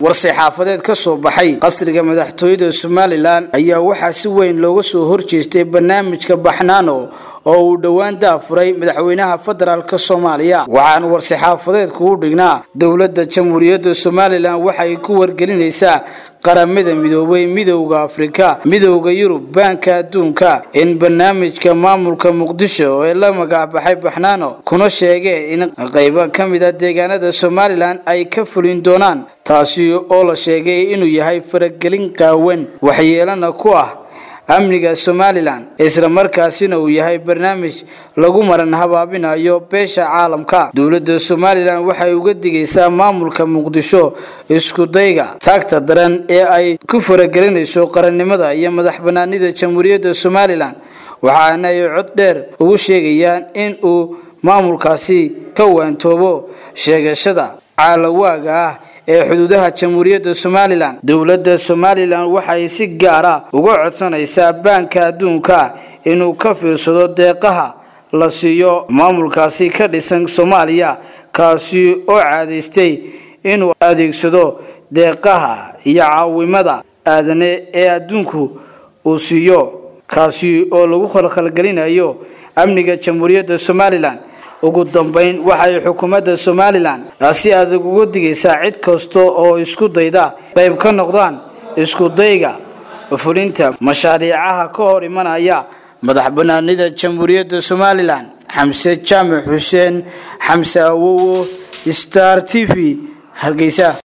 war-saxaafadeed ka soo baxay qasriga madaxtooyada somalilan ayaa waxaa si weyn looga soo horjeestay barnaamijka baxnaano oo uu dhowaan daafuray madaxweynaha federaalk soomaaliya waxaana war-saxaafadeedku u dhignaa dowladda jamhuuriyadda somalilan waxay ku wargelinaysaa qaramada midoobay midowda afrika midowda yurub baanka adduunka in barnaamijka maamulka muqdisho ee la magacbaxay baxnaano kuna sheegeen in qaybo ka mid a deegaanada somalilan ay ka fulin doonaan taasi oo la sheegay inuu yahay faragelin qaawan waxyeelana ku ah amniga somalilan isla markaasina uu yahay barnaamij lagu maran habaabinayo beesha caalamka dowladda somalilan waxay uga digaysaa maamulka muqdisho iskudayga taagta daran ee ay ku faragelinayso qarannimada iyo madax banaanida jamhuuriyadda somalilan waxaana ay cod dheer ugu sheegayaan in uu maamulkaasi ka waantoobo sheegashada caalawaaga ah ee xuduudaha jamhuuriyadda somalilan dowladda somalilan waxay si gaara uga codsanaysaa baanka adduunka inuu ka fiirsado deeqaha la siiyo maamulkaasi ka dhisan soomaaliya kaasi oo caadaystay inuu adeegsado deeqaha iyo caawimada aadane ee adduunku uu siiyo kaasi oo lagu khalkhalgelinayo amniga jamhuuriyadda somalilan ugu dambeyn waxay xukuumadda somalilan si adag uga digaysaa cid kasta oo isku dayda qayb ka noqdaan iskudayga fulinta mashaariicaha ka hor imanaya madax banaanida jamhuuriyadda somalilan xamse jaamac xuseen xamse awowo star t v hargeysa